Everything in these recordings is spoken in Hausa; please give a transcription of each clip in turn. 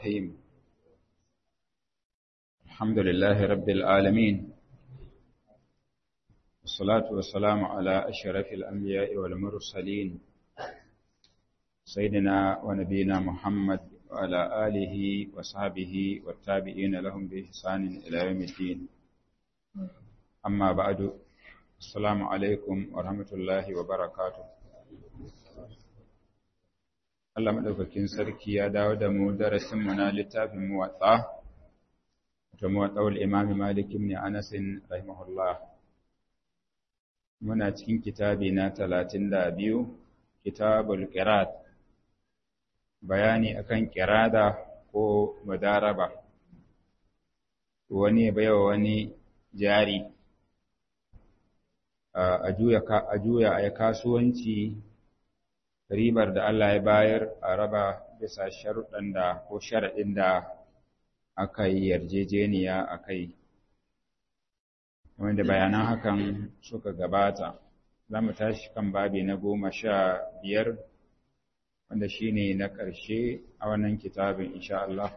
الرحيم الحمد لله رب العالمين والصلاة والسلام على أشرف الأنبياء والمرسلين سيدنا ونبينا محمد وعلى آله وصحبه والتابعين لهم بإحسان إلى يوم الدين أما بعد السلام عليكم ورحمة الله وبركاته Allah maɗaukakin sarki ya dawo da mu darasinmu na littafin muwatsa, ta muwatsawar imami Malik ibn Anasin rahimahullah. Muna cikin kitabi na talatin da biyu, kitabul ƙirat, bayani akan ƙirada ko madaraba, wani baiwa wani jari, a juya a kasuwanci ribar da Allah ya bayar a raba bisa sharuɗan da ko sharaɗin da aka yi yarjejeniya a kai. Wanda bayanan hakan suka gabata, za mu tashi kan babi na goma sha biyar wanda shi ne na ƙarshe a wannan kitabin insha Allah.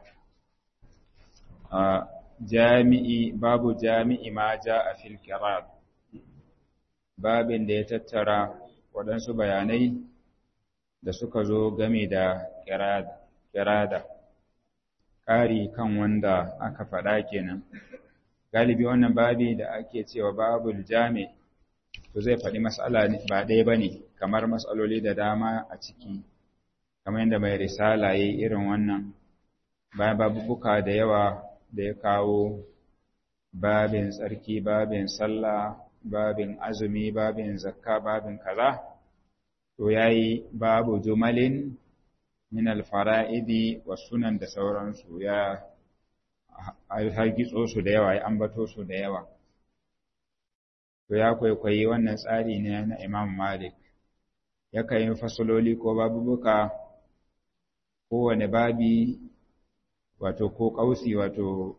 Jami'i babu jami'i ma ja a fil babin da ya tattara waɗansu bayanai da suka zo game da kirada ƙari kan wanda aka faɗa kenan galibi wannan babi da ake cewa babul jami to zai faɗi matsala ba ɗaya ba ne kamar matsaloli da dama a ciki kamar yadda mai risala ya yi irin wannan bayan babubuka da yawa da ya kawo babin tsarki babin sallah babin azumi babin zakka babin kaza to ya yi babu jumalin min alfara'idi wa sunan da sauransu ya hargitso su da yawa ya ambato su da yawa to ya kwaikwayi wannan tsari ne na imam malik yakan yi fasololi ko babubuka kowane babi wato ko ƙausi wato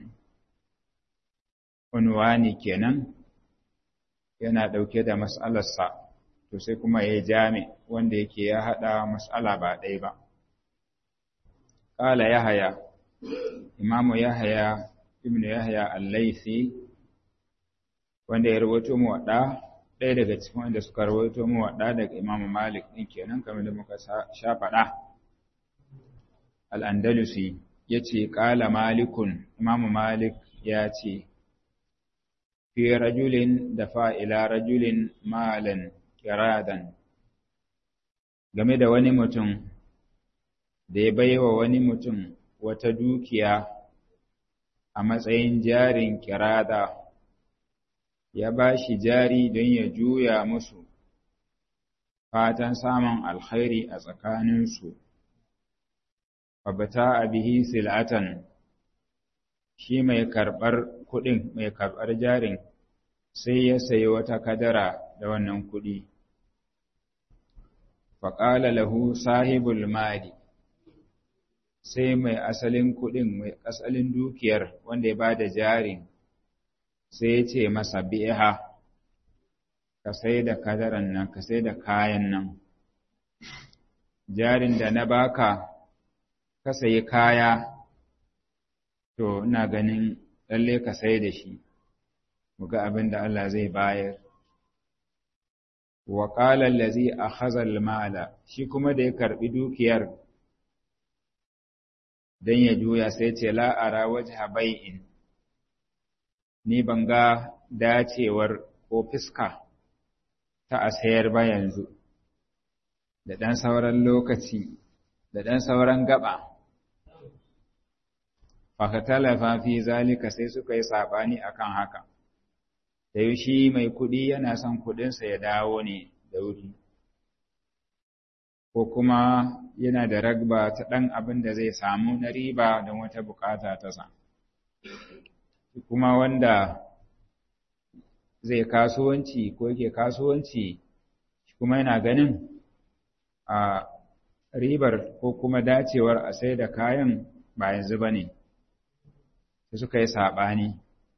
unwani kenan yana ɗauke da mas'alarsa to sai kuma ya jami wanda yake ya haɗa mas'ala ba ɗaya ba. Ƙala Yahaya, Imamu Yahaya, Ibn Yahaya Al-Laisi, wanda ya rawaito mu waɗa, ɗaya daga cikin wanda suka rawaito mu waɗa daga Imamu Malik ɗin kenan kamar da muka sha faɗa. Al-Andalusi ya ce, Ƙala Malikun, Imamu Malik ya ce, Fi rajulin da fa'ila rajulin malan kiradan game da wani mutum da ya baiwa wani mutum wata dukiya a matsayin jarin kirada ya ba shi jari don ya juya musu fatan samun alkhairi a tsakaninsu fabata a bihi sil'atan shi mai karɓar kuɗin mai karɓar jarin sai ya sayi wata kadara da wannan kuɗi. Faƙala lahu sahibul mali sai mai asalin kuɗin mai asalin dukiyar wanda ya ba da jarin sai ya ce masa biha ka sai da kadaran nan ka sai da kayan nan jarin da na baka ka sayi kaya to ina ganin lalle ka sai da shi muga abin da Allah zai bayar wa qala allazi akhadha al-mala shi kuma da ya karbi dukiyar dan ya juya sai ce la ara wajha bai'in ni ban ga dacewar ko fiska ta a sayar ba yanzu da dan sauran lokaci da dan sauran gaba fakatalafa fi zalika sai suka yi sabani akan haka sai shi mai kuɗi yana son kuɗinsa ya dawo ne da wuri ko kuma yana da ragba ta ɗan abin da zai samu na riba don wata bukata ta sa kuma wanda zai kasuwanci ko yake kasuwanci kuma yana ganin a ribar ko kuma dacewar a sai da kayan ba yanzu ba ne sai suka yi saɓani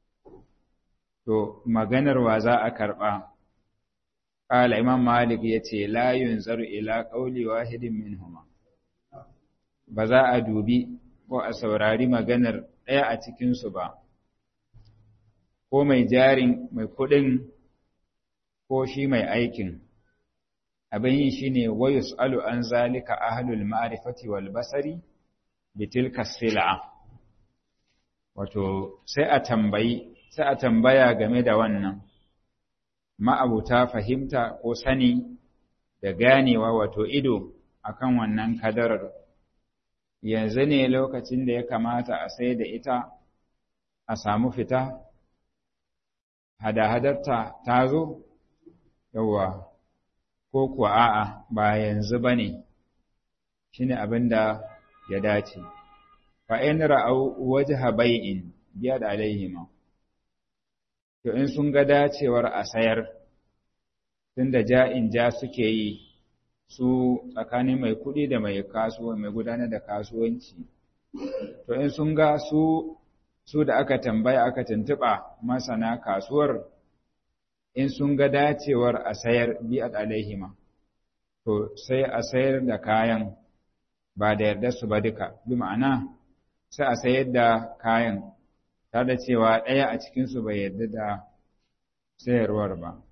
to maganar wa za a karɓa ƙala imam malik ya ce layun zaru ila ƙauli wahidin min huma ba za a dubi ko a saurari maganar ɗaya a cikinsu ba, ko mai jarin mai kuɗin ko shi mai aikin. Abin yi shi ne wayus alu an zalika ahalul ma'arifati wal basari bitilka sila'a. Wato, sai a tambayi, sai a tambaya game da wannan, ma'abuta fahimta ko sani da ganewa wato ido akan wannan kadarar. Yanzu ne lokacin da ya kamata a sai da ita a samu fita, hada-hadarta ta zo, yawwa, ko kuwa a'a ba yanzu ba ne, shi ne abin da ya dace. Fa'in ra'au waje habai'in biya da alaihima, to in sun ga dacewar a sayar, tun da ja'in ja suke yi su tsakanin mai kuɗi da mai kasuwa mai gudanar da kasuwanci, to in sun ga su su da aka tambaya aka tuntuɓa masana kasuwar in sun ga dacewar a sayar bi'at alaihima to sai a sayar da kayan ba da yarda su ba duka bi ma'ana sai a sayar da kayan tare da cewa ɗaya a cikinsu bai yarda da sayarwar ba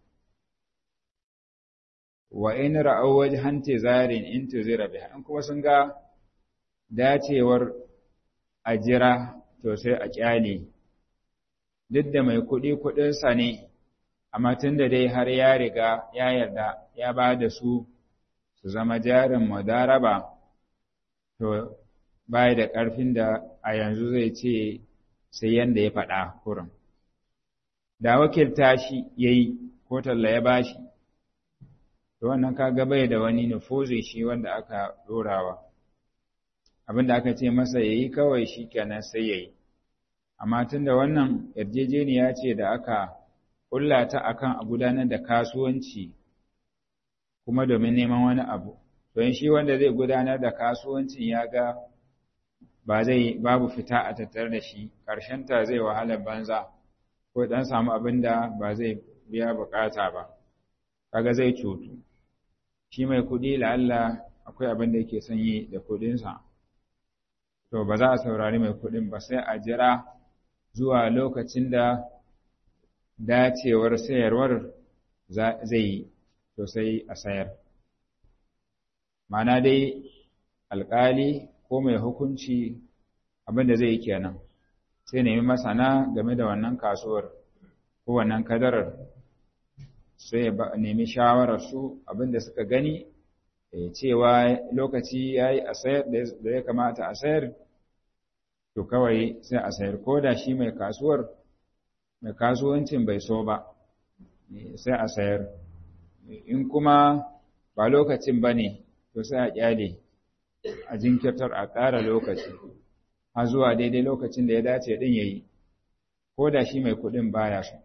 wa in ra'aw wajhan tizarin in tuzira biha in kuma sun ga dacewar a jira to sai a kyale duk da mai kuɗi kuɗinsa ne amma tun da dai har ya riga ya yarda ya ba da su su zama jarin madaraba to bai da ƙarfin da a yanzu zai ce sai yanda ya faɗa kurin da wakilta shi ya yi ko talla ya bashi to wannan kaga bai da wani nufuzi shi wanda aka ɗorawa abinda aka ce masa ya yi kawai shi kenan sai ya yi amma tun da wannan yarjejeniya ce da aka ƙulla ta akan a gudanar da kasuwanci kuma domin neman wani abu don shi wanda zai gudanar da kasuwancin ya ga ba zai babu fita a tattar da shi ta zai wahalar banza ko dan samu abin da ba zai biya bukata ba kaga zai cutu shi mai kuɗi la'alla akwai abin da yake son yi da kuɗinsa to ba za a saurari mai kuɗin ba sai a jira zuwa lokacin da dacewar sayarwar zai yi to sai a sayar ma'ana dai alƙali ko mai hukunci abin da zai yi kenan sai nemi masana game da wannan kasuwar ko wannan kadarar sai ya nemi shawarar su abin da suka gani cewa lokaci ya yi a sayar da ya kamata a sayar to kawai sai a sayar ko da shi mai kasuwar mai kasuwancin bai so ba sai a sayar in kuma ba lokacin ba ne to sai a kyale a jinkirtar a ƙara lokaci har zuwa daidai lokacin da ya dace ɗin ya yi ko da shi mai kuɗin baya so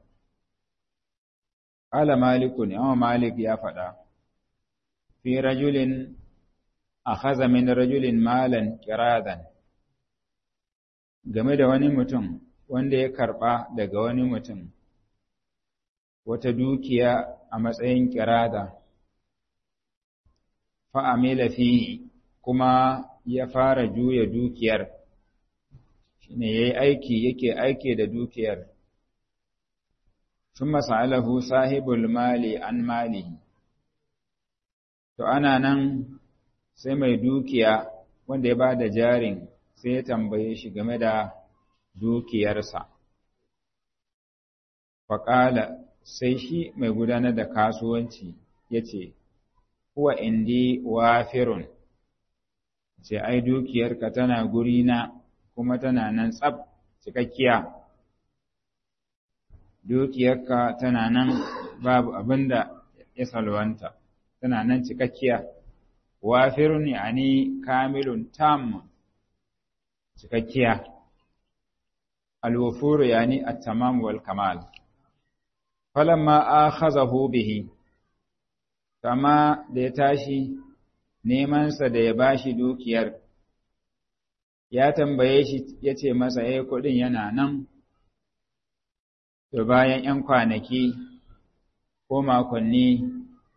ƙala malikun yawan malik ya faɗa fi rajulin a haza min rajulin malan kiradan game da wani mutum wanda ya karɓa daga wani mutum wata dukiya a matsayin kirada fa'amila fihi kuma ya fara juya dukiyar shine yayi aiki yake aiki da dukiyar thumma sa'alahu sahibul mali an malihi to ana nan sai mai dukiya wanda ya bada jarin sai ya tambaye shi game da dukiyarsa faƙala sai shi mai gudanar da kasuwanci ya ce huwa indi wafirun ce ai dukiyarka tana gurina kuma tana nan tsab cikakkiya dukiyarka tana nan babu abinda ya salwanta tana nan cikakkiya wafirun yani kamilun tam cikakkiya alwufuru yani at-tamam wal kamal falamma akhazahu bihi kama da ya tashi nemansa da ya bashi dukiyar ya tambaye shi ya ce masa ya kuɗin yana nan to bayan ‘yan kwanaki ko makonni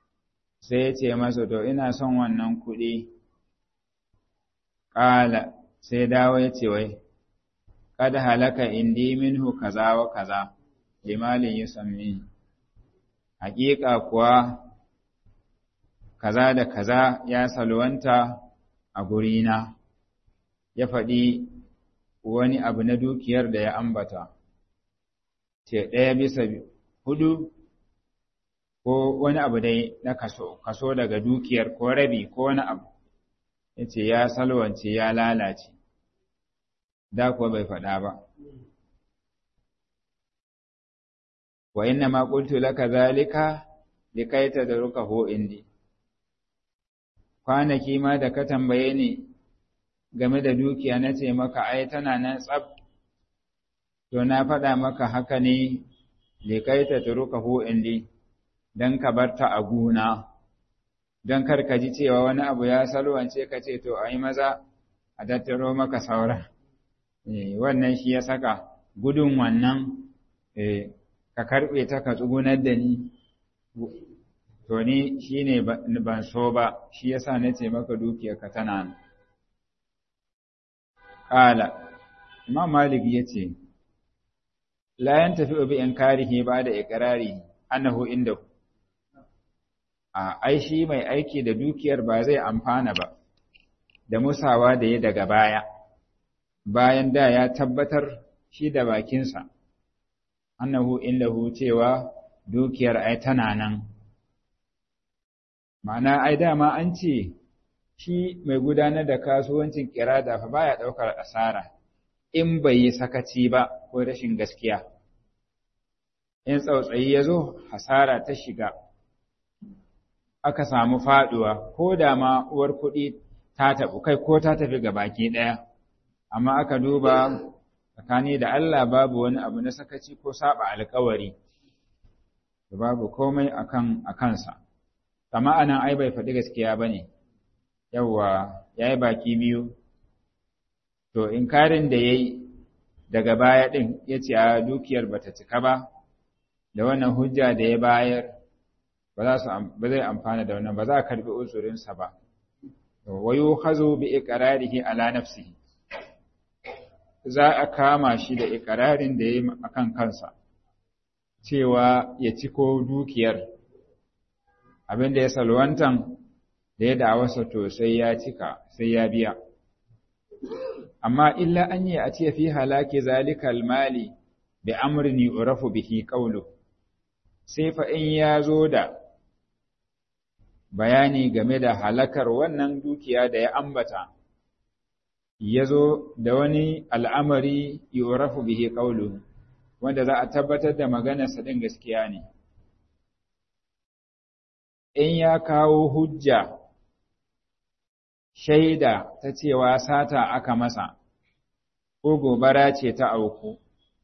sai ya ce masa to ina son wannan kuɗi ƙala sai dawo ya ce wai kad halaka indi minhu kaza wa kaza limalin yusammi haƙiƙa kuwa kaza da kaza ya salwanta a gurina ya faɗi wani abu na dukiyar da ya ambata ce ɗaya bisa hudu ko wani abu dai na kaso kaso daga dukiyar ko rabi ko wani abu ya ce ya salwance ya lalace da kuwa bai faɗa ba wa inna ma qultu laka zalika likai tadrukahu indi kwanaki ma da ka tambaye ni game da dukiya na ce maka ai tana nan tsab to na faɗa maka haka ne likai tadrukahu indi dan ka barta a guna don kar ka ji cewa wani abu ya salwance ka ce to ai maza a tattaro maka sauran wannan shi ya saka gudun wannan ka karɓe ta ka tsugunar da ni to ni shi ne ban so ba shi ya sa na ce maka dukiyarka tana ƙala imam malik ya ce layan tafi obi in karihi ba da ikirari annahu inda a ai shi mai aiki da dukiyar ba zai amfana ba da musawa da ya daga baya bayan da ya tabbatar shi da bakinsa annahu illahu cewa dukiyar ai tana nan ma'ana ai dama an ce shi mai gudanar da kasuwancin kirada fa baya daukar asara in bai yi sakaci ba ko rashin gaskiya in tsautsayi ya zo hasara ta shiga aka samu faduwa ko da ma uwar kuɗi ta tafi kai ko ta tafi ga baki ɗaya amma aka duba tsakani da Allah babu wani abu na sakaci ko saba alkawari babu komai akan akansa kama anan ai bai faɗi gaskiya bane yawa yayi baki biyu to inkarin da yayi daga baya din yace a dukiyar bata cika ba da wannan hujja da ya bayar ba za su ba zai amfana da wannan ba za a karbi uzurinsa ba wa yukhazu bi iqrarihi ala nafsihi za a kama shi da ikirarin da ya yi a kan kansa, cewa ya ci ko dukiyar, abin da ya salwantan da ya da'awarsa to sai ya cika, sai ya biya. Amma illa an yi a ce fi halaki zalikal mali bi amrini urafu bihi qawlu sai fa in ya zo da bayani game da halakar wannan dukiya da ya ambata. ya zo da wani al'amari yorafu bihe ƙaulu, wanda za a tabbatar da maganarsa ɗin gaskiya ne. In ya kawo hujja, shaida ta cewa sata aka masa, ko gobara ce ta auku,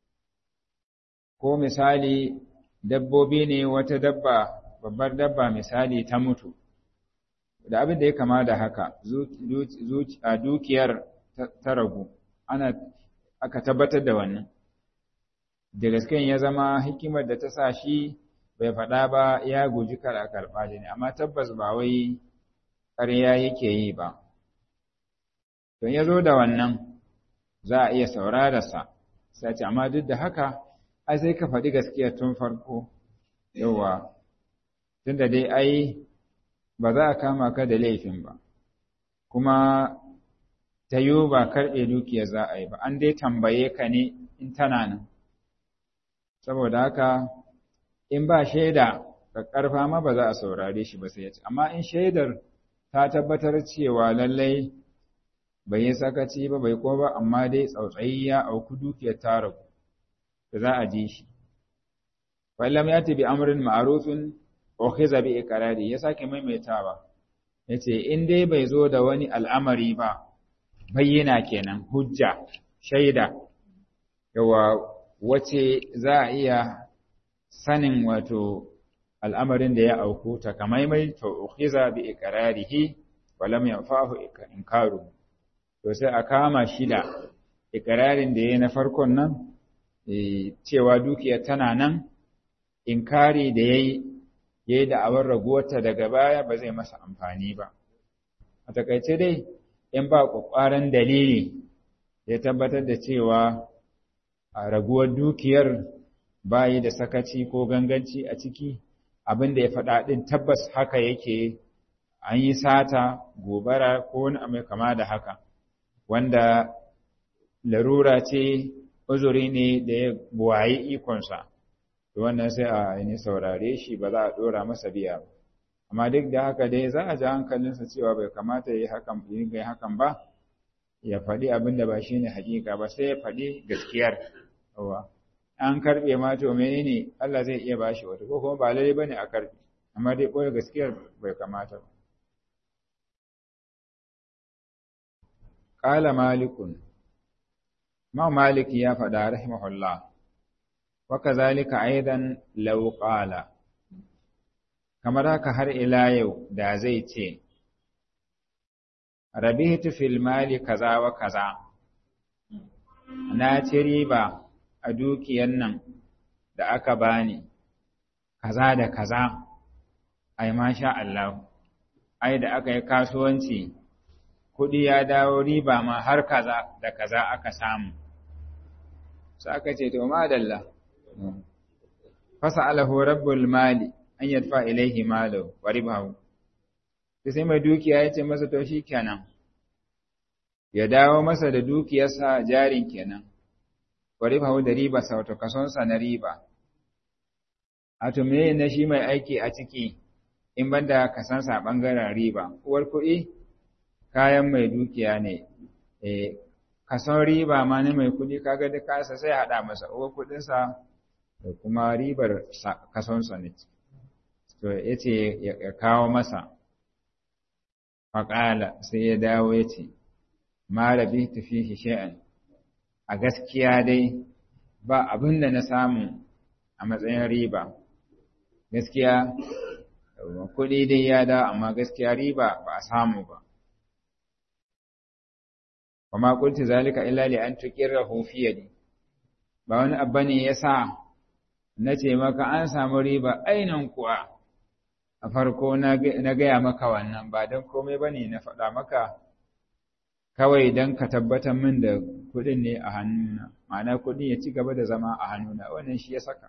ko misali dabbobi ne wata dabba, babbar dabba misali ta mutu, da abin da ya kama da haka, a dukiyar ta ragu ana aka tabbatar da wannan da gaskiyan ya zama hikimar da ta sa shi bai faɗa ba ya guji kar a karɓa ne amma tabbas ba wai ƙarya yake yi ba don ya zo da wannan za a iya saurararsa sai ce amma duk da haka ai sai ka faɗi gaskiya tun farko yawa tunda dai ai ba za a kama ka da laifin ba kuma ta yiwu ba karɓe dukiyar za a yi ba, an dai tambaye ka ne in tana nan. Saboda haka, in ba shaida ga ƙarfa ma ba za a saurare shi ba sai ya ce, amma in shaidar ta tabbatar cewa lallai bai yi sakaci ba bai ko ba, amma dai tsautsayi ya auku dukiyar ta ragu, da za a ji shi. Wallam ya tabi amrin ma'arufin ukhiza bi iqrari ya sake maimaitawa yace in dai bai zo da wani al'amari ba bayyana kenan hujja shaida yawa wace za a iya sanin wato al'amarin da ya auku takamaimai to ukhiza bi iqrarihi wa lam yanfa'hu inkaru to sai a kama shi da iqrarin da yayi na farkon nan cewa dukiya tana nan inkari da yayi yayi da awar raguwarta daga baya ba zai masa amfani ba a takaice dai in ba ƙwaƙwaran dalili ya tabbatar da cewa a raguwar dukiyar bayi da sakaci ko ganganci a ciki abin da ya faɗa ɗin tabbas haka yake an yi sata gobara ko wani mai kama da haka wanda larura ce uzuri ne da ya buwayi ikonsa wannan sai a yi saurare shi ba za a ɗora masa biya ba amma duk da haka dai za a ji hankalinsa cewa bai kamata ya yi hakan yi hakan ba ya faɗi abin da ba shi ne hakika ba sai ya faɗi gaskiyar an karɓe ma to menene Allah zai iya bashi wata ko kuma ba lalle bane a karɓe amma dai ɓoye gaskiyar bai kamata ba qala malikun ma malik ya faɗa rahimahullah wa kazalika aidan law qala kamar haka har ila yau da zai ce rabitu fil mali kaza wa kaza na ci riba a dukiyan nan da aka bani kaza da kaza ai masha Allah ai da aka yi kasuwanci kuɗi ya dawo riba ma har kaza da kaza aka samu sai aka ce to madalla fasa alahu rabbul mali an yadfa ilaihi malahu wa ribahu sai mai dukiya ya ce masa to shi kenan ya dawo masa da dukiyarsa jarin kenan wa ribahu da riba sa wato kasonsa na riba a to me na shi mai aiki a ciki in banda kasansa bangaren riba uwar kuɗi kayan mai dukiya ne eh kason riba ma na mai kuɗi kaga da kasa sai haɗa masa uwar kuɗinsa da kuma ribar kasonsa ne to ya ce ya kawo masa faƙala sai ya dawo ya ce ma rabi tafi shi'an a gaskiya dai ba abin da na samu a matsayin riba gaskiya kuɗi dai ya da amma gaskiya riba ba a samu ba kuma qultu zalika illa li an tuqirrahu fi yadi ba wani abba ne yasa nace maka an samu riba ainan kuwa a farko na gaya maka wannan ba don komai bane na faɗa maka kawai don ka tabbatar min da kuɗin ne a hannuna ma'ana kuɗin ya ci gaba da zama a hannuna wannan shi ya saka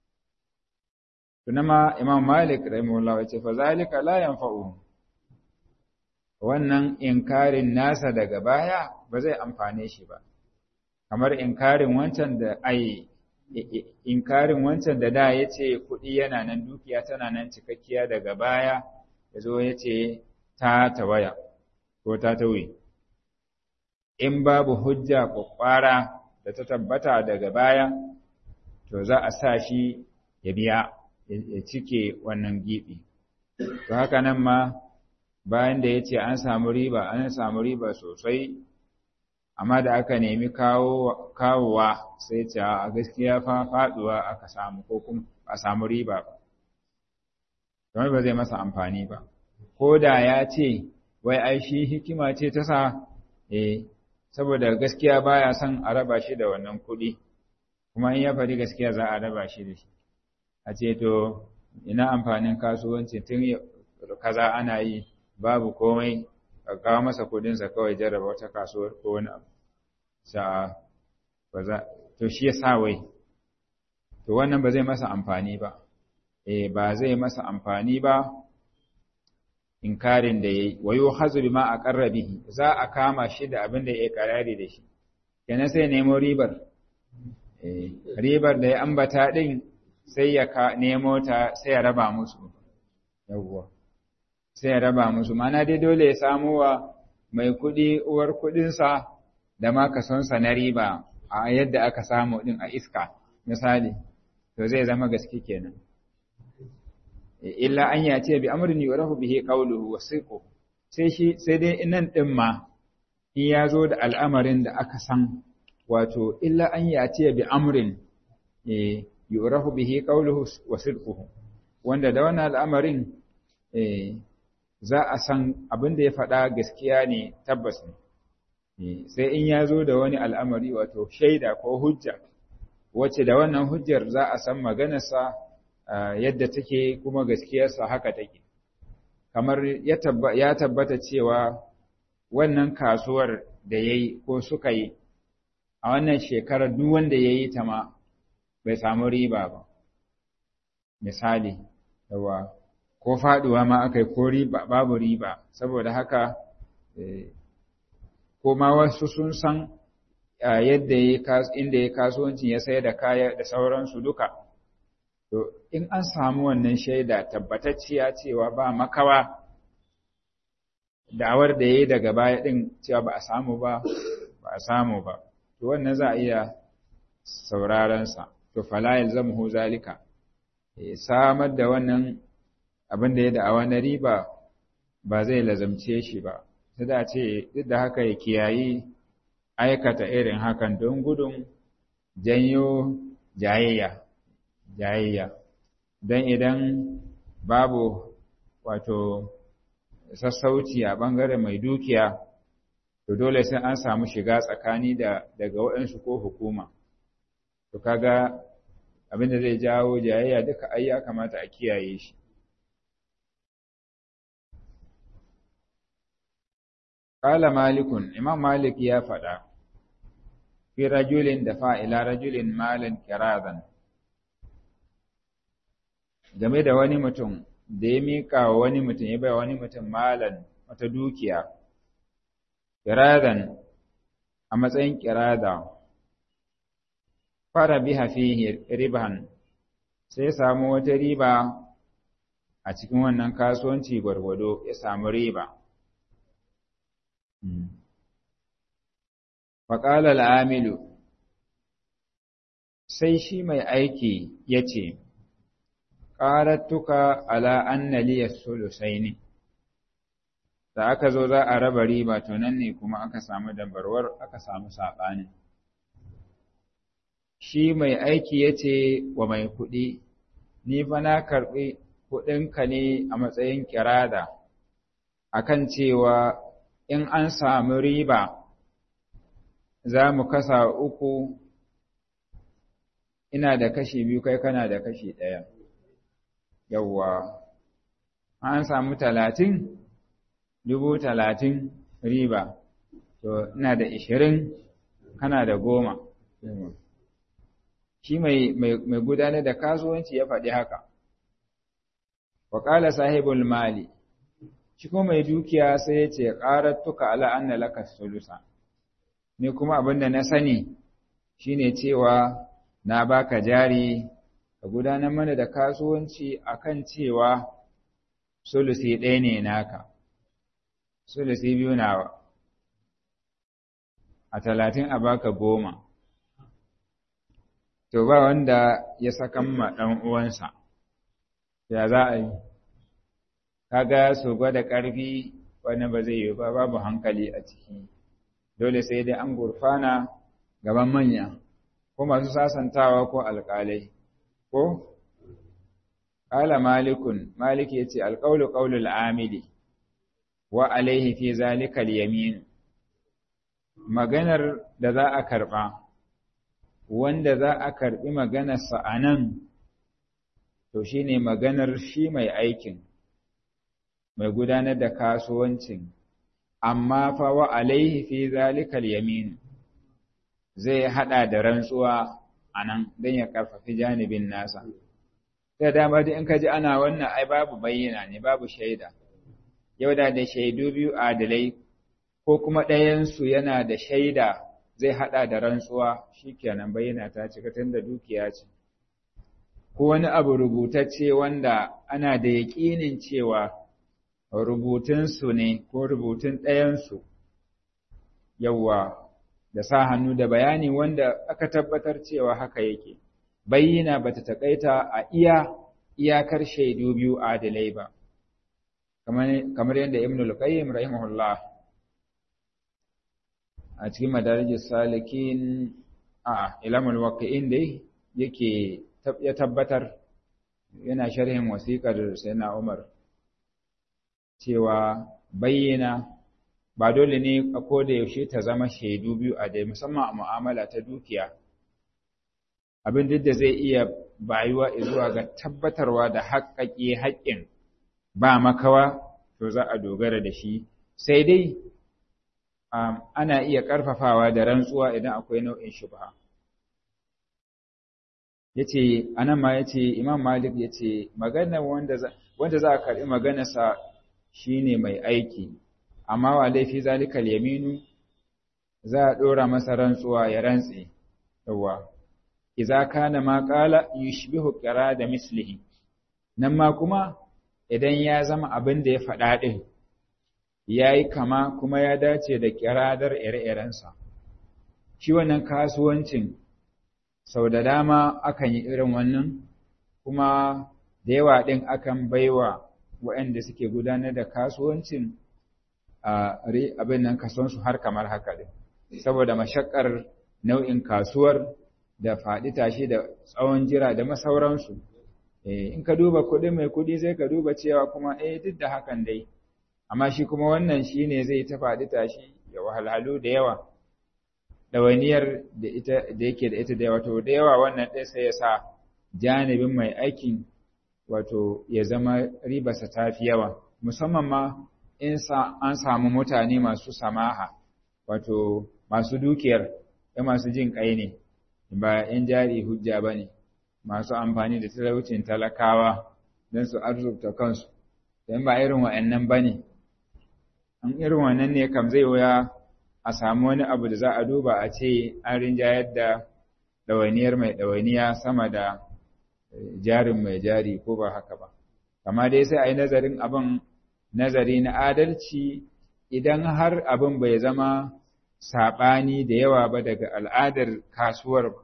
tunama imam malik rahimahullah ya ce fa zalika la yanfa'u wannan inkarin nasa daga baya ba zai amfane shi ba kamar inkarin wancan da ai inkarin wancan da da ya ce kuɗi yana nan dukiya tana nan cikakkiya daga baya ya zo ya ce ta tawaya ko ta tauye in babu hujja kwakwara da ta tabbata daga baya to za a sa shi ya biya ya cike wannan giɓi to haka nan ma bayan da ya ce an samu riba an samu riba sosai amma da aka nemi kawowa sai ce a gaskiya fa faduwa aka samu ko kuma a samu riba ba kamar ba zai masa amfani ba ko da ya ce wai ai shi hikima ce ta sa eh saboda gaskiya baya son a raba shi da wannan kuɗi kuma in ya faɗi gaskiya za a raba shi da shi a ce to ina amfanin kasuwanci tun kaza ana yi babu komai ka kawo masa kudinsa kawai jarraba wata kasuwar ko wani abu sa'a ba za to shi ya sa wai to wannan ba zai masa amfani ba eh ba zai masa amfani ba inkarin da yayi wayo hazu bima aqarra bihi za a kama shi da abin da ya karari da shi kenan sai nemo ribar eh ribar da ya ambata din sai ya nemo ta sai ya raba musu yawwa sai ya raba musu mana dai dole ya samu wa mai kuɗi uwar kuɗinsa da ma kasonsa na riba a yadda aka samu ɗin a iska misali to zai zama gaske kenan illa an ya ce bi amrin yurahu bihi qawluhu wa siqu sai shi sai dai nan ɗin ma in ya zo da al'amarin da aka san wato illa an ya ce bi amrin yurahu bihi qawluhu wa sidquhu wanda da wannan al'amarin za a san abin da ya faɗa gaskiya ne tabbas ne sai in ya zo da wani al'amari wato shaida ko hujja wacce da wannan hujjar za a san maganarsa yadda take kuma gaskiyarsa haka take kamar ya tabbata cewa wannan kasuwar da ya yi ko suka yi a wannan shekarar duk wanda ya yi ta ma bai samu riba ba misali yawa ko faduwa ma aka yi ko riba babu riba saboda haka ko ma wasu sun san yadda inda ya kasuwancin ya sayar da kaya da sauransu duka to in an samu wannan shaida tabbatacciya cewa ba makawa da'awar da ya yi daga baya ɗin cewa ba a samu ba ba a samu ba to wannan za a iya saurarensa to falayil zamhu zalika samar da wannan abin da ya da'awa na riba ba zai lazamce shi ba sai da ce duk da haka ya kiyayi aikata irin hakan don gudun janyo jayayya jayayya don idan babu wato sassauci a ɓangaren mai dukiya to dole sai an samu shiga tsakani da daga waɗansu ko hukuma to kaga abin da zai jawo jayayya duka ai ya kamata a kiyaye shi Ƙala malikun, Imam Malik ya faɗa, fi rajulin da fa'ila rajulin malin kirazan. Game da wani mutum da ya miƙa wa wani mutum ya bai wani mutum malan wata dukiya, kirazan a matsayin kirada, fara biha fihi riban sai samu wata riba a cikin wannan kasuwanci gwargwado ya samu riba. Faƙalar amilu sai shi mai aiki ya ce, Ƙarattuka ala annaliyar sulusai ne, da aka zo za a raba riba to nan ne kuma aka samu dabarwar aka samu saɓani. Shi mai aiki ya ce wa mai kuɗi, Ni fa na karɓi kuɗinka ne a matsayin kirada, akan cewa in an samu riba za mu kasa uku ina da kashi biyu kai kana da kashi ɗaya yawwa an samu talatin dubu talatin riba to ina da ishirin kana da goma shi mai gudanar da kasuwanci ya faɗi haka waƙala sahibul mali shi kuma mai dukiya sai ya ce ƙarattuka ala anna laka sulusa ni kuma abin da na sani shine cewa na baka jari ka gudanar mana da kasuwanci akan cewa sulusi ɗaya ne naka sulusi biyu nawa a talatin a baka goma to ba wanda ya sakan ma ɗan uwansa ya za a yi kaga su gwada ƙarfi wani ba zai yi ba babu hankali a ciki dole sai dai an gurfana gaban manya ko masu sasantawa ko alƙalai ko ƙala malikun malik ya ce alƙaulu ƙaulul amili wa alaihi fi zalikal yamin maganar da za a karɓa wanda za a karɓi maganarsa a nan to shine maganar shi mai aikin mai gudanar da kasuwancin, amma fa wa alaihi fi zalikal yamin zai haɗa da rantsuwa a nan don ya ƙarfafi janibin nasa. Ta dama da in ka ji ana wannan ai babu bayyana ne, babu shaida. Yau da da shaidu biyu adalai ko kuma ɗayansu yana da shaida zai haɗa da rantsuwa shi kenan bayyana ta cika tun da dukiya ce. Ko wani abu rubutacce wanda ana da yaƙinin cewa rubutunsu ne ko rubutun ɗayansu, yawwa da sa hannu da bayani wanda aka tabbatar cewa haka yake, bayyana ba ta taƙaita a iya iyakar shaidu biyu adalai ba, kamar yadda Ibn al-Qayyim rahimahullah a cikin madarijin salikin a ilamul waqi'in dai yake ya tabbatar yana sharhin wasiƙar Sayyidina Umar cewa bayyana ba dole ne a koda yaushe ta zama shaidu biyu a dai musamman a mu'amala ta dukiya abin duk da zai iya bayuwa zuwa ga tabbatarwa da haƙƙaƙe haƙƙin ba makawa to za a dogara da shi sai dai ana iya ƙarfafawa da rantsuwa idan akwai nau'in shubha yace anan ma yace Imam Malik yace magana wanda za wanda za a karbi maganarsa shine mai aiki amma wa laifi zalikal yaminu za a dora masa rantsuwa ya rantse yawa idza kana ma qala yushbihu da mislihi nan ma kuma idan ya zama abin da ya faɗa din yayi kama kuma ya dace da kiradar ire-irensa shi wannan kasuwancin sau da dama akan yi irin wannan kuma da yawa ɗin akan baiwa waɗanda suke gudanar da kasuwancin abin nan kasuwansu har kamar haka ɗin saboda mashakar nau'in kasuwar da faɗi tashi da tsawon jira da masauransu in ka duba kuɗi mai kuɗi sai ka duba cewa kuma eh duk da hakan dai amma shi kuma wannan shine zai ta faɗi tashi ya wahalhalu da yawa ɗawainiyar da ita da yake da ita da yawa to da yawa wannan ɗaya sai ya sa janibin mai aikin wato ya zama ribarsa ta fi yawa musamman ma in sa an samu mutane masu samaha wato masu dukiyar ya masu jin ƙai ne ba ‘yan jari hujja ba ne masu amfani da talaucin talakawa don su arzukta kansu don ba irin wa'annan ba ne an irin wannan ne kam zai wuya a samu wani abu da za a duba a ce an rinjayar da ɗawainiyar mai ɗawainiya sama da jarin mai jari ko ba haka ba. Kama dai sai a yi nazarin abin nazari na adalci idan har abin bai zama saɓani da yawa ba daga al'adar kasuwar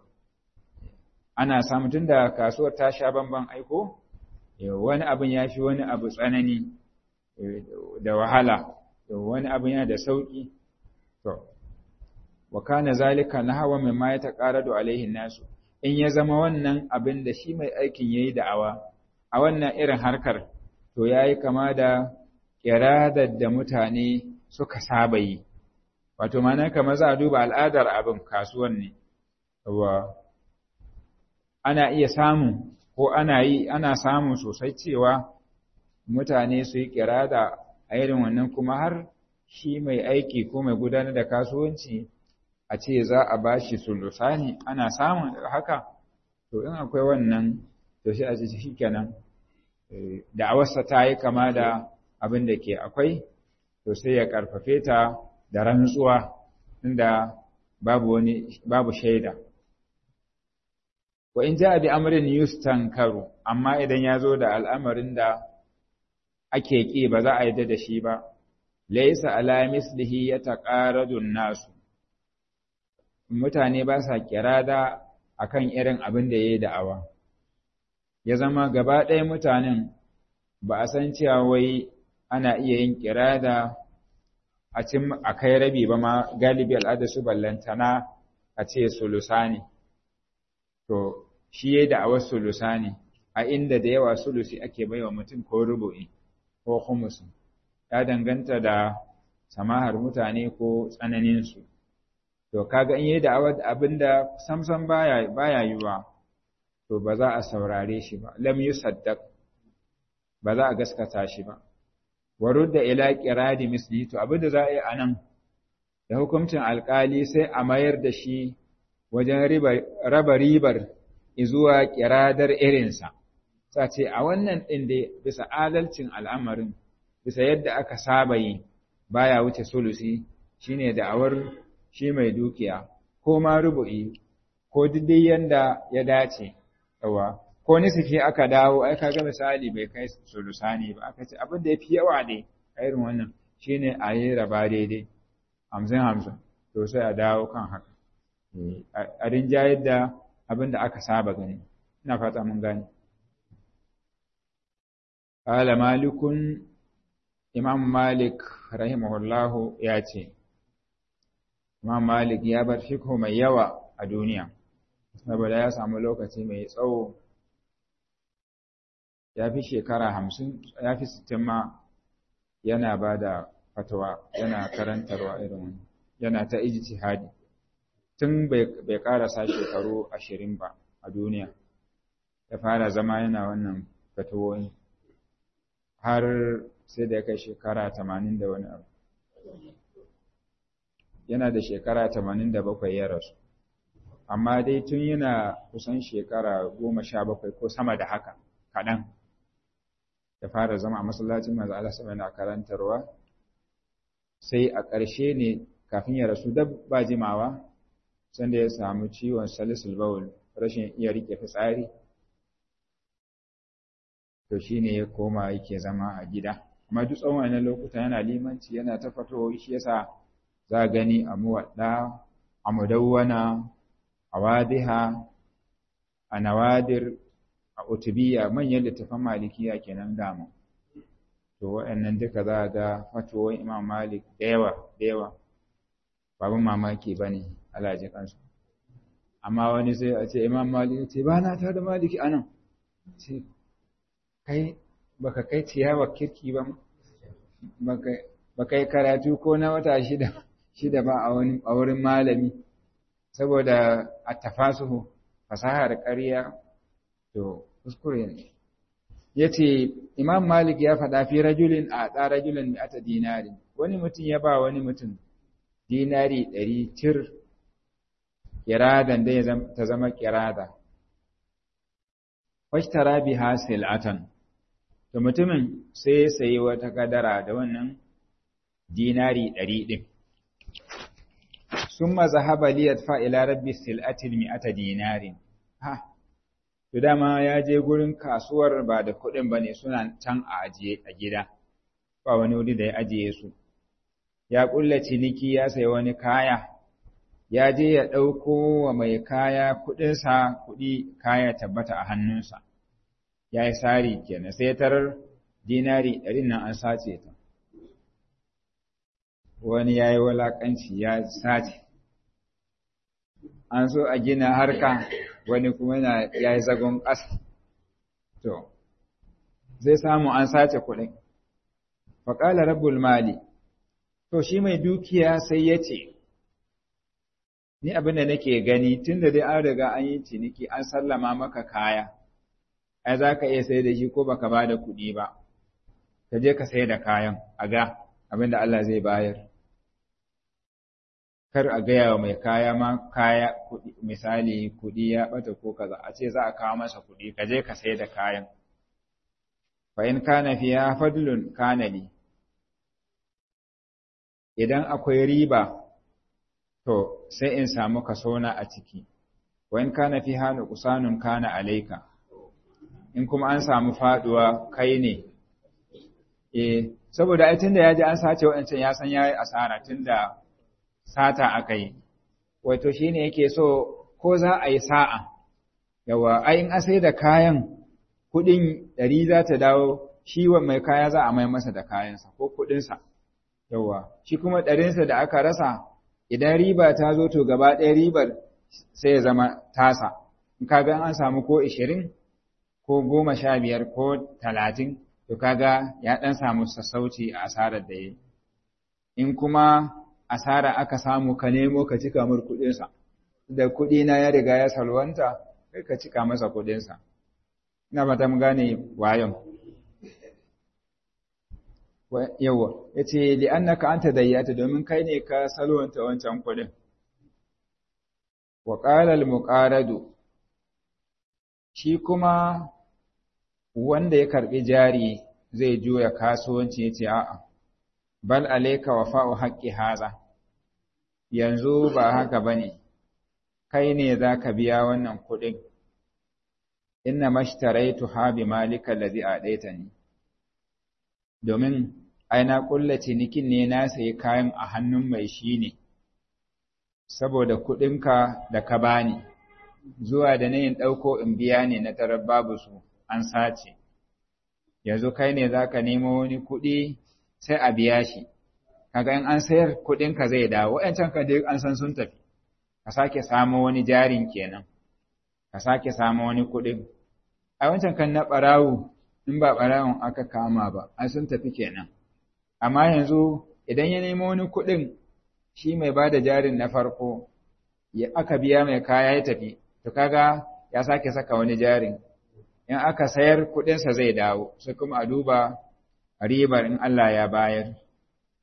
ana samu tun da kasuwar ta sha bamban aiko, wani abin ya fi wani abu tsanani da wahala, wani abin yana da sauƙi. To, wa kana zalika nahawa mimma ya taqaradu alaihi nasu in ya zama wannan abin da shi mai aikin yayi da'awa a wannan irin harkar to yayi kama da kiradar da mutane suka saba yi wato mana kamar za a duba al'adar abin kasuwan ne wa ana iya samu ko ana yi ana samu sosai cewa mutane su yi kirada a irin wannan kuma har shi mai aiki ko mai gudanar da kasuwanci a ce za a ba shi sulusani ana samun haka to in akwai wannan to shi a ce shi kenan da awarsa ta yi kama da abin da ke akwai to sai ya karfafe ta da rantsuwa inda babu wani babu shaida wa in ja bi amrin yustankaru amma idan ya zo da al'amarin da ake ƙi ba za a yi da shi ba laisa ala mislihi yataqaradu nasu mutane ba sa kirada akan irin abin da yayi da'awa ya zama gaba ɗaya mutanen ba a san cewa wai ana iya yin kirada a cin a kai rabi ba ma galibi al'ada su ballantana a ce sulusani to shi yayi da'awar sulusani a inda da yawa sulusi ake baiwa mutum ko rubu'i ko khumusi ya danganta da samahar mutane ko tsananinsu. To, kaga in yi da'awar abinda samsam baya, baya yiwa, to ba za a saurare shi ba, lam yi saddaq, ba za a gaskata shi ba. Warud da ila kiradi misli, to abinda za a yi a nan, da hukuncin alkali sai a mayar da shi wajen raba ribar izuwa kiradar irinsa. Sa ce, a wannan ɗin dai bisa adalcin al'amarin, bisa yadda aka saba yi baya wuce sulusi shine da'awar shi mai dukiya ko ma rubu'i ko dai yanda ya dace yawa ko nisfi aka dawo ai kaga misali bai kai sulusani ba aka ce abin da yafi yawa ne irin wannan shine a yi raba daidai hamsin hamsin to sai a dawo kan haka a rinjayar da abin da aka saba gani ina fata mun gane قال مالك Imam Malik rahimahullahu ya ce, Imam Malik ya bar fiko mai yawa a duniya, saboda ya samu lokaci mai tsawo, ya fi shekara hamsin, ya fi sittin ma yana ba da fatawa, yana karantarwa irin yana ta ijtihadi tun bai karasa shekaru ashirin ba a duniya, ya fara zama yana wannan fatawoyi. har sai da ya kai shekara tamanin da wani abu. yana da shekara 87 ya rasu amma dai tun yana kusan shekara 17 ko sama da haka kaɗan ya fara zama a masallacin manzo Allah sama yana karantarwa sai a ƙarshe ne kafin ya rasu da ba jimawa sanda ya samu ciwon salisul bawl rashin iya rike fitsari to shine ya koma yake zama a gida amma duk tsawon wannan lokuta yana limanci yana ta fatowa shi yasa za gani a muwadda a mudawwana a wadiha a nawadir a utubiya manyan littafan malikiya kenan dama to waɗannan duka za ga fatowar imam malik da yawa da yawa babin mamaki ba ne alaji kansu amma wani sai a ce imam malik ce ba na ta da maliki anan ce kai baka kai ciyawa kirki ba baka yi karatu ko na wata shida shida ba a wurin malami saboda a tafasuhu fasahar ƙarya to kuskure ne ya ce imam malik ya faɗa fi rajulin a ɗa rajulin da ata dinari wani mutum ya ba wani mutum dinari ɗari cir kiradan da ta zama kirada washtara biha sil'atan to mutumin sai ya sayi wata kadara da wannan dinari ɗari ɗin sun mazahaba liyat fa'ila rabbi sil'atil mi'ata dinarin ha to dama ya je gurin kasuwar ba da kuɗin ba ne suna can a ajiye a gida ba wani wuri da ya ajiye su ya ƙulla ciniki ya sayi wani kaya ya je ya ɗauko wa mai kaya kuɗinsa kuɗi kaya tabbata a hannunsa ya yi sari kenan sai tarar dinari ɗarin nan an sace ta wani ya yi walaƙanci ya sace an so a gina harka wani kuma yana ya yi zagon ƙasa to zai samu an sace kuɗin faƙala rabbul mali to shi mai dukiya sai ya ce ni abin da nake gani tun da dai an riga an yi ciniki an sallama maka kaya ai za ka iya sai da shi ko baka ba da kuɗi ba ka je ka sai da kayan a ga abin da Allah zai bayar kar a gaya wa mai kaya ma kaya misali kuɗi ya ɓata ko kaza a ce za a kawo masa kuɗi ka je ka sai da kayan fa in kana fiya fadlun kana li idan akwai riba to sai in samu kasona a ciki wa in kana fiha nuqsanun kana alayka in kuma an samu faduwa kai ne eh saboda ai tunda yaji an sace wancan ya san yayi asara tunda sata akai wato shine yake so ko za a yi sa'a yawa ai in a sai da kayan kudin ɗari za ta dawo shi wa mai kaya za a mai masa da kayansa ko kudinsa yawa shi kuma ɗarinsa da aka rasa idan riba ta zo to gaba ɗaya ribar sai ya zama tasa in kaga an samu ko ishirin ko goma sha biyar ko talatin to kaga ya ɗan samu sassauci a asarar da ya in kuma asara aka samu ka nemo ka cika mur kuɗinsa da kuɗi na ya riga ya salwanta kai ka cika masa kuɗinsa ina ba ta mu gane wayon yawa ya ce li'annaka anta dayyata domin kai ne ka salwanta wancan kuɗin wa qala al-muqaradu shi kuma wanda ya karbi jari zai juya kasuwanci yace a'a bal alayka wafa'u haqqi haza yanzu ba haka bane kai ne zaka biya wannan kuɗin inna mashtaraitu ha bi malika allazi adaitani domin ai na kulla cinikin ne na sayi kayan a hannun mai shi ne saboda kuɗinka da ka bani zuwa da nayin ɗauko in biya ne na tarar babu su an sace yanzu kai ne za ka nemo wani kuɗi sai a biya shi kaga in an sayar kuɗinka zai dawo wa'yancan ka dai an san sun tafi ka sake samo wani jarin kenan ka sake samo wani kuɗin a wancan kan na ɓarawo in ba ɓarawon aka kama ba an sun tafi kenan amma yanzu idan ya nemo wani kuɗin shi mai ba da jarin na farko ya aka biya mai kaya ya tafi to kaga ya sake saka wani jarin in aka sayar kuɗinsa zai dawo sai kuma a duba ribar in Allah ya bayar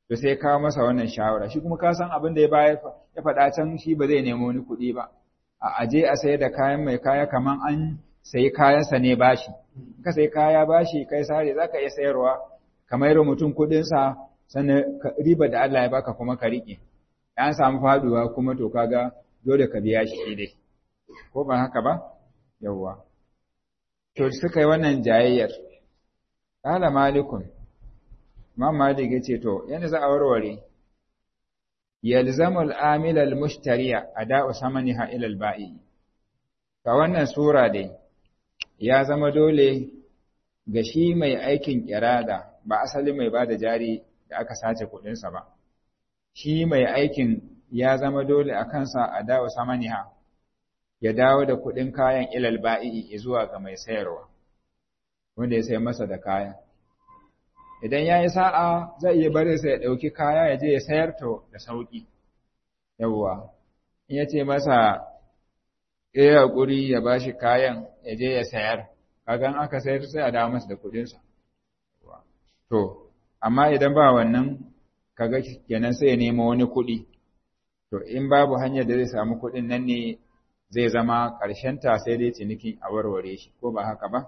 to sai kawo masa wannan shawara shi kuma ka san abin da ya bayar ya faɗa can shi ba zai nemo wani kuɗi ba a aje a sayar da kayan mai kaya kaman an sayi kayansa ne bashi ka sayi kaya bashi kai sare zaka iya sayarwa kamar yadda mutum kuɗinsa sannan riba da Allah ya baka kuma ka riƙe an samu faduwa kuma to kaga dole ka biya shi dai ko ba haka ba yawwa to suka yi wannan jayayyar qala malikun Imam Malik yace to yana za a warware yalzamu al-amil al-mushtariya ada'u samaniha ila al-ba'i ka wannan sura dai ya zama dole ga shi mai aikin kirada ba asali mai bada jari da aka sace kuɗinsa ba shi mai aikin ya zama dole a kansa a dawo samaniha ya dawo da kuɗin kayan ilal ba'i zuwa ga mai sayarwa wanda ya sai masa da kaya idan ya yi sa'a zai iya bari sa ya ɗauki kaya ya je ya sayar to da sauƙi yawwa in ya ce masa ya haƙuri ya ba shi kayan ya je ya sayar kagan aka sayar sai a dawo masa da kuɗinsa to amma idan ba wannan kaga kenan sai ya nemo wani kuɗi to in babu hanyar da zai samu kuɗin nan ne zai zama ta sai dai ciniki a warware shi ko ba haka ba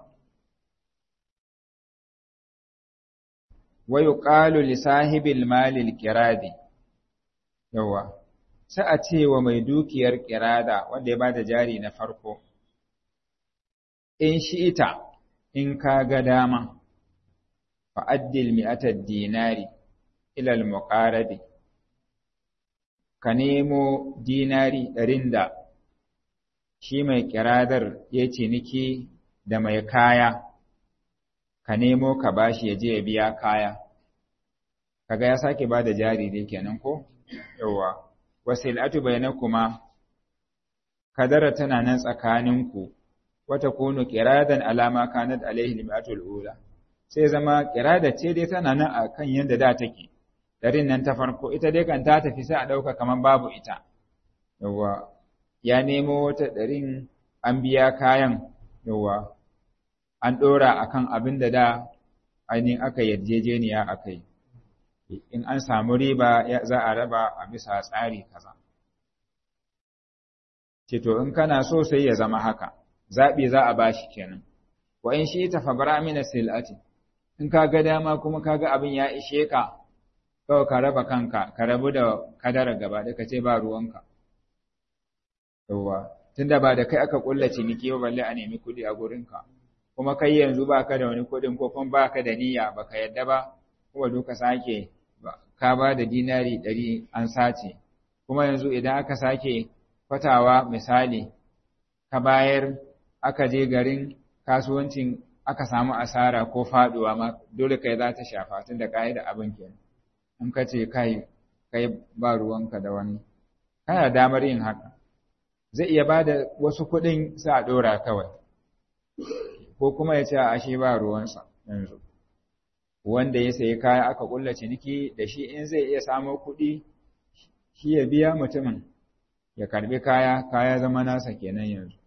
wa yuqalu li sahibil mali al-qiradi yawa sai a ce wa mai dukiyar kirada wanda ya bada jari na farko in shi ita in ka ga dama fa addil mi'atad dinari ila al-muqaradi ka nemo dinari ɗarin da shi mai kiradar ya ciniki da mai kaya ka nemo ka bashi ya je ya biya kaya kaga ya sake ba da jari dai kenan ko yawa wasilatu bainakuma kadara tana nan tsakaninku wata kunu kiradan alama kanat alaihi limatul ula sai zama kirada ce dai tana nan akan yanda da take ɗarin nan ta farko ita dai kan ta tafi sai a ɗauka kamar babu ita yawa ya nemo wata ɗarin an biya kayan yawa an ɗora akan abin da da ainihin aka yarjejeniya aka yi in an samu riba za a raba a bisa tsari kaza ce to in kana so sai ya zama haka zaɓi za a bashi kenan wa in shi ta fabara mina sil'ati in ka ga dama kuma ka ga abin ya ishe ka kawai ka raba kanka ka rabu da kadara gaba da ka ce ba ruwanka yawwa tunda ba da kai aka kulla ciniki ba balle a nemi kuɗi a gurinka kuma kai yanzu ba ka da wani kuɗin ko kuma ba ka da niyya ba ka yadda ba kuma duka sake ka ba da dinari ɗari an sace kuma yanzu idan aka sake kwatawa misali ka bayar aka je garin kasuwancin aka samu asara ko faɗuwa ma dole kai za ta shafa tunda ka yi da abin kenan in ka ce kai kai ba ruwanka da wani kana damar yin haka zai iya ba da wasu kuɗin sa a ɗora kawai ko kuma ya ce a ashe ba ruwansa yanzu wanda ya sayi kaya aka ƙulla ciniki da shi in zai iya samo kuɗi shi ya biya mutumin ya karbi kaya kaya zama nasa kenan yanzu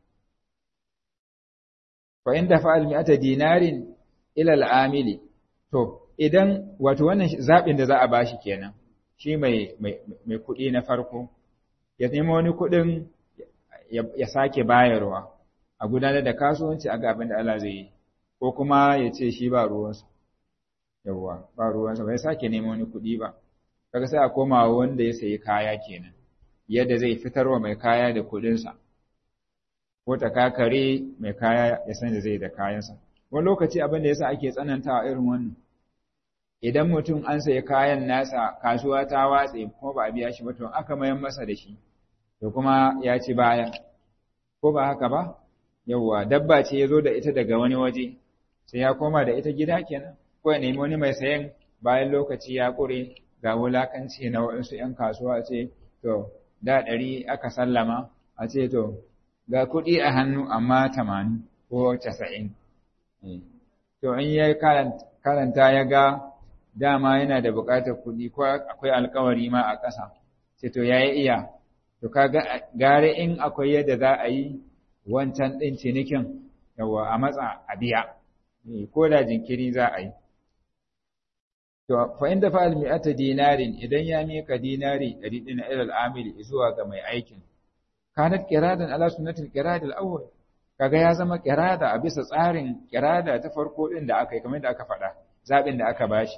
fa in dafa al-mi'ata dinarin ila al-amili to idan wato wannan zaɓin da za a bashi kenan shi mai mai kuɗi na farko ya nemo wani kuɗin ya sake bayarwa a gudanar da kasuwanci a abin da Allah zai yi ko kuma ya ce shi ba ruwansa yawwa ba ruwansa bai sake nemo wani kuɗi ba kaga sai a koma wanda ya sayi kaya kenan yadda zai fitarwa mai kaya da kuɗinsa ko ta kakare mai kaya ya san da zai da kayansa wani lokaci abin da yasa ake tsanantawa irin wannan idan mutum an sayi kayan nasa kasuwa ta watse kuma ba a biya shi ba to aka mayan masa da shi to kuma ya ci baya ko ba haka ba yawwa dabba ce ya zo da ita daga wani waje sai ya koma da ita gida kenan ko ya nemi wani mai sayan bayan lokaci ya ƙure ga wulakanci na waɗansu ‘yan kasuwa ce to da ɗari aka sallama a ce to ga kuɗi a hannu amma tamanin ko casa'in to in ya karanta ya ga dama yana da buƙatar kuɗi ko akwai alkawari ma a ƙasa ce to ya yi iya to kaga gare in akwai yadda za a yi wancan ɗin cinikin yawa a matsa a biya ko da jinkiri za a yi to fa inda fa'al mi'ata dinarin idan ya mika dinari 100 din ila al-amil zuwa ga mai aikin kanat qiradan ala sunnatil qirad al-awwal kaga ya zama qirada a bisa tsarin qirada ta farko din da aka yi kamar da aka faɗa zabin da aka bashi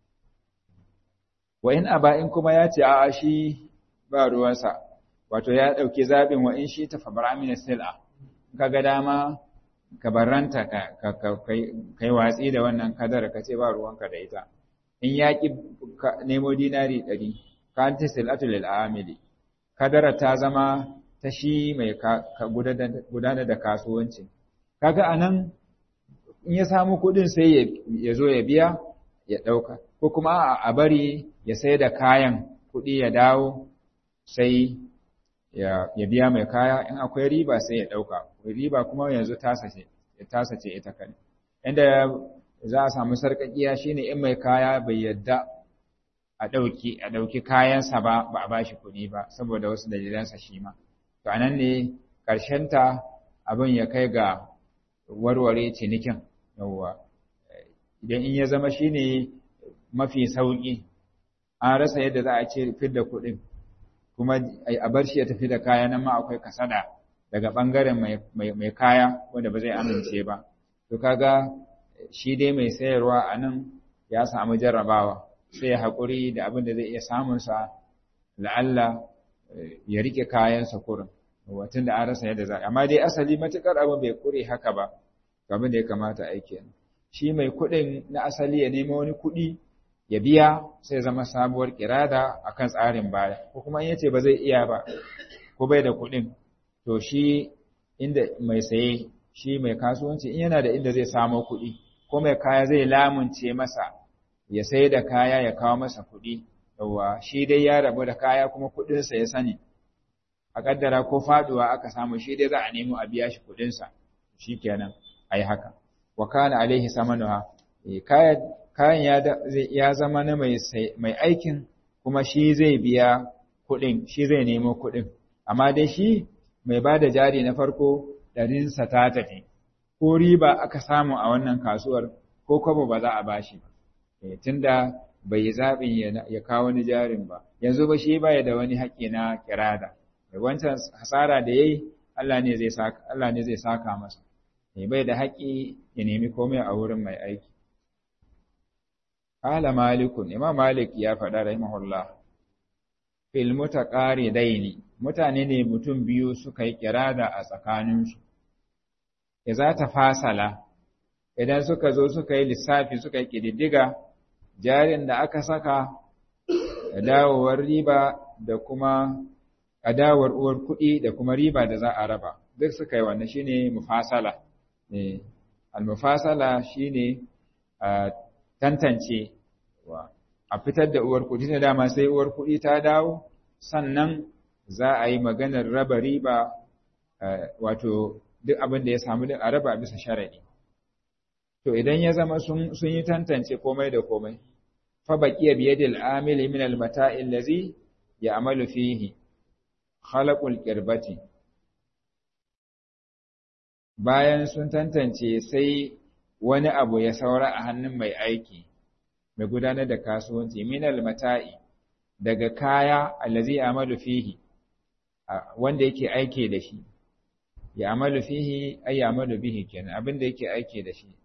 wa in aba in kuma ya ce a'a shi ba ruwansa wato ya dauki zabin wa in shi ta fabara min sil'a kaga dama ka barranta ka kai watsi da wannan kadar ka ce ba ruwanka da ita in ya ki nemo dinari ɗari ka ta sil'atu lil amili kadara ta zama ta shi mai gudanar da kasuwanci kaga anan in ya samu kuɗin sai ya zo ya biya ya ɗauka ko kuma a bari ya sai da kayan kuɗi ya dawo sai ya biya mai kaya in akwai riba sai ya ɗauka riba kuma yanzu tasa ce ita kaɗai inda za a samu sarƙaƙiya shine in mai kaya bai yadda a ɗauki a ɗauki kayansa ba ba a bashi kuɗi ba saboda wasu dalilansa shi ma to anan ne ta abin ya kai ga warware cinikin yawwa idan in ya zama shine mafi sauƙi an rasa yadda za a ce fidda kuɗin kuma a bar shi ya tafi da kaya nan ma akwai kasada daga ɓangaren mai kaya wanda ba zai amince ba to kaga shi dai mai sayarwa a nan ya samu jarrabawa sai ya haƙuri da abin da zai iya samunsa la'alla ya rike kayansa kurin watan da an rasa yadda za amma dai asali matuƙar abin bai ƙure haka ba abin da ya kamata aiki shi mai kuɗin na asali ya nemo wani kuɗi ya biya sai zama sabuwar kirada akan tsarin baya ko kuma in yace ba zai iya ba ko bai da kuɗin to shi inda mai saye shi mai kasuwanci in yana da inda zai samo kuɗi ko mai kaya zai lamunce masa ya sai da kaya ya kawo masa kuɗi yawa shi dai ya rabu da kaya kuma kuɗinsa ya sani a kaddara ko faduwa aka samu shi dai za a nemo a biya shi kuɗinsa shikenan ayi haka wa kana alaihi samanuha kayan kayan ya zama na mai aikin kuma shi zai biya kuɗin shi zai nemo kuɗin amma dai shi mai ba da jari na farko ɗarinsa ta tafi ko riba aka samu a wannan kasuwar ko kwabo ba za a bashi ba tunda bai yi zaɓin ya kawo wani jarin ba yanzu ba shi baya da wani haƙƙi na kirada wancan hasara da yayi Allah ne zai saka Allah ne zai saka masa bai da haƙƙi ya nemi komai a wurin mai aiki Kala Malikun, Imam Malik ya faɗa rahimahullah, fil mutaqaridaini mutane ne mutum biyu suka yi kirada a tsakaninsu. za ta fasala, idan suka zo suka yi lissafi suka yi ƙididdiga, jarin da aka saka, da dawowar riba da kuma adawar uwar kuɗi da kuma riba da za a raba, duk suka yi wannan shine mufasala. Al-mufasala shine tantance a fitar da uwar kuɗi na dama sai uwar kuɗi ta dawo sannan za a yi maganar raba riba wato duk abin da ya samu din a raba bisa sharaɗi to idan ya zama sun yi tantance komai da komai fa baqiya bi yadil amil min al mata'i allazi ya'malu fihi khalaqul qirbati bayan sun tantance sai wani abu ya saura a hannun mai aiki mai gudanar da kasuwanci minal mata'i daga kaya allazi amalu fihi wanda yake aike da shi ya amalu fihi ay amalu bihi kenan abin da yake aike da shi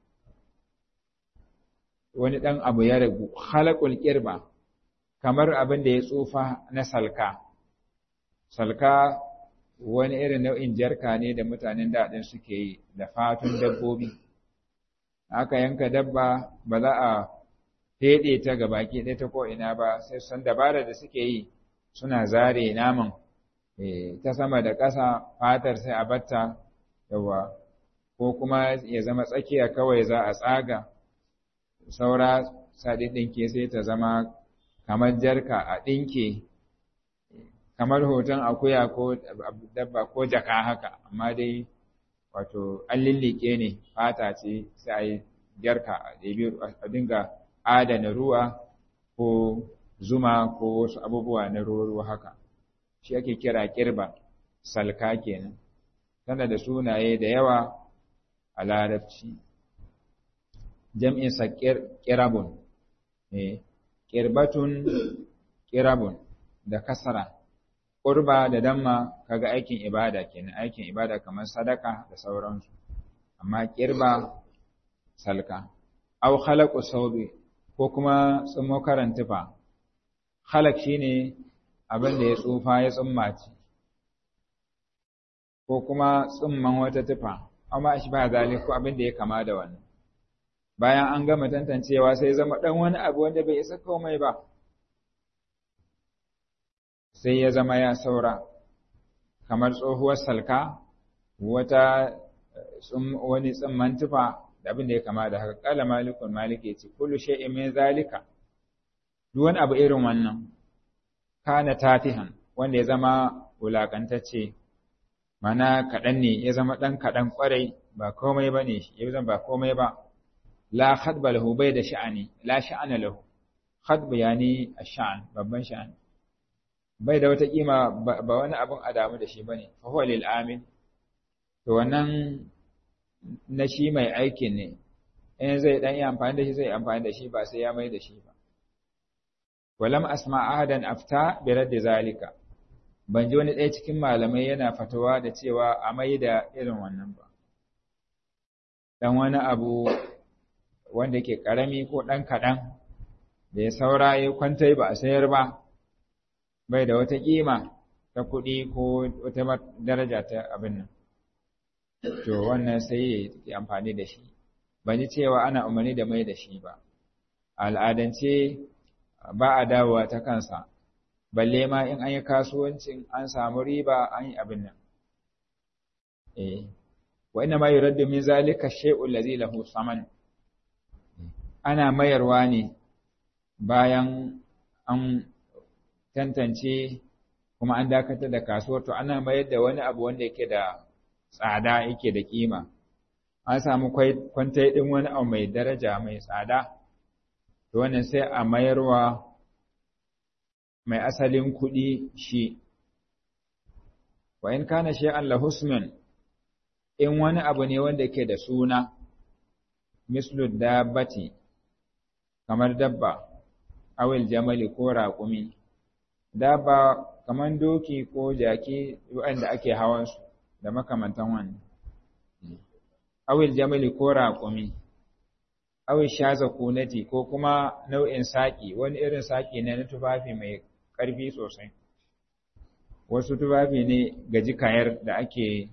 wani dan abu ya ragu khalaqul qirba kamar abin da ya tsufa na salka salka wani irin nau'in jarka ne da mutanen daɗin suke yi da fatun dabbobi aka yanka dabba ba za a feɗe ta ga baki ɗaya ta ko'ina ba sai san dabara da suke yi suna zare naman ta sama da ƙasa fatar sai a batta yawa ko kuma ya zama tsakiya kawai za a tsaga saura saɗi ɗinke sai ta zama kamar jarka a ɗinke kamar hoton akuya ko dabba ko jaka haka amma dai wato an lillike ne fata ce sai a yi jarka a dinga adana ruwa ko zuma ko wasu abubuwa na ruwa haka shi ake kira kirba salka kenan tana da sunaye da yawa a larabci jam'in sa kirabun qirbatun qirabun da kasara qurba da damma kaga aikin ibada kenan aikin ibada kamar sadaka da sauransu amma qirba salka aw khalaqu sawbi ko kuma tsumo karantufa khalaq shine abin da ya tsufa ya tsummaci ko kuma tsumman wata tufa amma shi ba zalik ko abin da ya kama da wannan bayan an gama tantancewa sai zama dan wani abu wanda bai isa komai ba sai ya zama ya saura kamar tsohuwar salka wata wani tsimman tufa da abin da ya kama da haka kala malikun malik ya ce kullu shay'in min zalika duk wani abu irin wannan kana tatihan wanda ya zama wulakantacce mana kaɗan ne ya zama ɗan kaɗan ƙwarai ba komai ba ne ya zama ba komai ba la khadba lahu bai da sha'ani la sha'ana lahu khadba yani ash-sha'an babban sha'ani bai da wata kima ba wani abun a damu da shi bane fa huwa lil amin to wannan na shi mai aikin ne in zai dan yi amfani da shi zai amfani da shi ba sai ya mai da shi ba walam asma ahadan afta bi raddi zalika ban ji wani ɗaya cikin malamai yana fatawa da cewa a mai da irin wannan ba dan wani abu wanda ke ƙarami ko ɗan kaɗan da ya saura ya kwantai ba a sayar ba bai da wata ƙima ta kuɗi ko wata daraja ta abin nan to wannan sai ya amfani da shi ban ji cewa ana umarni da mai da shi ba al'adance ba a dawowa ta kansa balle ma in an yi kasuwancin an samu riba an yi abin nan eh wa inna ma yuraddu min zalika shay'u allazi lahu saman ana mayarwa ne bayan an tantance kuma an dakatar da kasuwar to ana mayar da wani abu wanda yake da tsada yake da kima an samu kwantai din wani abu mai daraja mai tsada to wannan sai a mayarwa mai asalin kuɗi shi wa in kana shay'an la husman in wani abu ne wanda ke da suna mislu dabbati kamar dabba awil jamali ko raƙumi dabba kamar doki ko jaki wanda ake hawan su da makamantan wannan awil jamali ko raƙumi awil shaza kunati ko kuma nau'in saƙi wani irin saƙi ne na tufafi mai ƙarfi sosai wasu tufafi ne ga jikayar da ake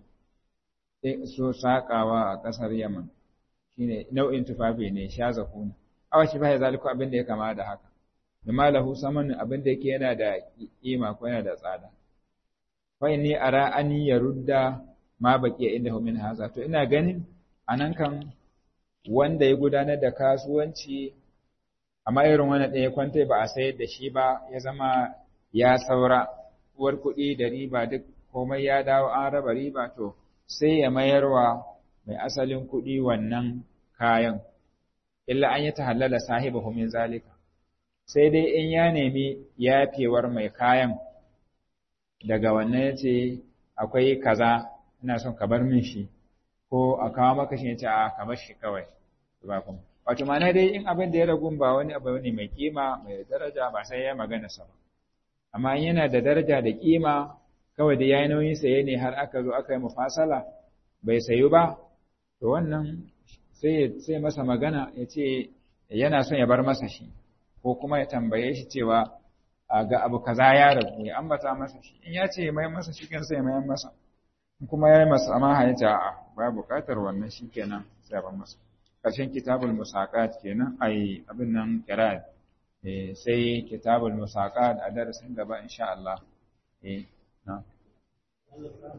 so saƙawa a ƙasar yaman shine nau'in tufafi ne shaza kuna awa shi ba zaliku abin da ya kama da haka bima lahu saman abin da yake yana da kima ko yana da tsada fa inni ara an yarudda ma baqiya indahu min haza to ina ganin anan kan wanda ya gudanar da kasuwanci amma irin wannan ɗaya kwanta ba a sayar da shi ba ya zama ya saura uwar kuɗi da riba duk komai ya dawo an raba riba to sai ya mayarwa mai asalin kuɗi wannan kayan illa an yi tahallala sahibahu min zalika sai dai in ya nemi yafewar mai kayan daga wannan ya ce akwai kaza ina son ka bar min shi ko a kawo maka shi ya ce a ka bar shi kawai ba kuma wato ma'ana dai in abin da ya ragu ba wani abu ne mai kima mai daraja ba sai ya magana sa ba amma in yana da daraja da kima kawai da yayi nauyin saye ne har aka zo aka yi mufasala bai sayu ba to wannan sai sai masa magana ya ce yana son ya bar masa shi ko kuma ya tambaye shi cewa ga abu kaza ya ragu ya ambata masa shi in ya ce mai masa shi kan sai mai masa kuma ya yi masa amma ya ce a'a ba buƙatar wannan shi kenan sai ban masa ƙarshen kitabul musaqat kenan ai abin nan qira'at eh sai kitabul musaqat a darasin gaba insha Allah eh na